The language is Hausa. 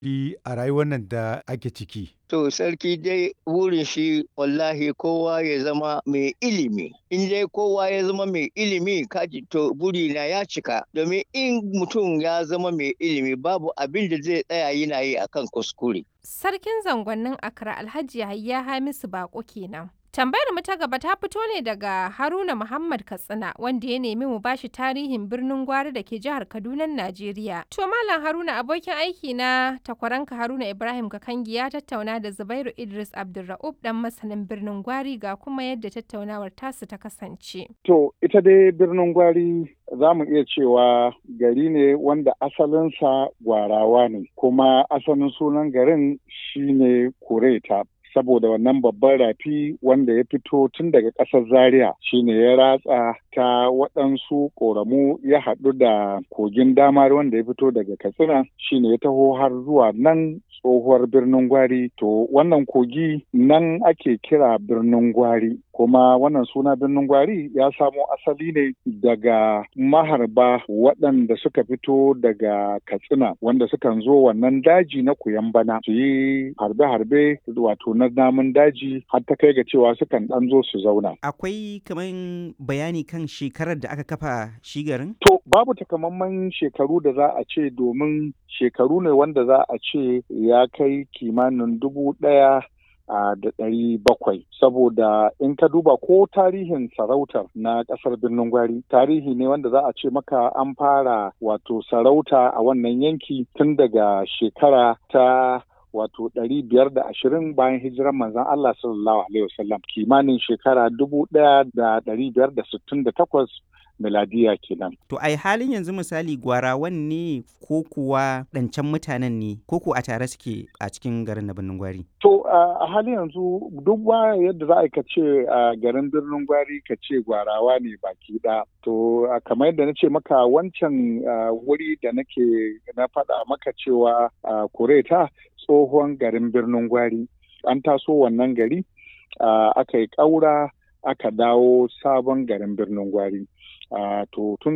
yi a rayuwar nan da ake ciki? To sarki dai burin shi wallahi kowa ya zama mai ilimi. In dai kowa ya zama mai ilimi kaji to burina ya cika. Domin in mutum ya zama mai ilimi babu abin da zai tsaya yana yi akan kuskure. Sarkin zangonnin Accra Alhaji Yahaya Hamisu Bako kenan. Tambayar mu ta gaba ta fito ne daga Haruna Muhammad Katsina wanda ya nemi mu bashi tarihin birnin Gwari da ke jihar Kaduna, Najeriya. To Malam Haruna abokin aiki na takwaranka Haruna Ibrahim Kakangi ya tattauna da Zubairu Idris Abdulra'ub dan masanin birnin Gwari ga kuma yadda tattaunawar tasu ta kasance. To ita dai birnin Gwari za mu iya cewa gari ne wanda asalinsa gwarawa ne kuma asalin sunan garin shine Kureta. saboda wannan babban rafi wanda ya fito tun daga ƙasar zaria shine ya ratsa ta waɗansu ƙoramu ya haɗu da kogin damar wanda ya fito daga katsina shine ya taho har zuwa nan tsohuwar birnin gwari to wannan kogi nan ake kira birnin gwari kuma wannan suna birnin gwari ya samo asali ne daga maharba waɗanda suka fito daga katsina wanda sukan zo wannan daji na bana su yi harbe-harbe wato na namun daji har ta kai ga cewa sukan ɗan zo su zauna. Akwai kaman bayani kan shekarar da aka kafa shi garin? To babu takamaiman shekaru da za a ce domin shekaru ne wanda za a ce ya kai kimanin dubu ɗaya da ɗari bakwai saboda in ka duba ko tarihin sarautar na ƙasar birnin gwari tarihi ne wanda za a ce maka an fara wato sarauta a wannan yanki tun daga shekara ta wato ɗari biyar da ashirin bayan hijirar manzon Allah sallallahu alaihi wasallam kimanin shekara dubu ɗaya da ɗari biyar da sittin da takwas miladiya kenan. To ai halin yanzu misali gwarawan ne ko kuwa ɗancan mutanen ne ko ko a tare suke a cikin garin na birnin gwari? To a halin yanzu duk ba yadda za a ka ce a garin birnin gwari ka ce gwarawa ne baki ɗaya. To kamar yadda na ce maka wancan wuri da nake na faɗa maka cewa kureta tsohon garin birnin gwari an taso wannan gari aka yi ƙaura aka dawo sabon garin birnin gwari. to tun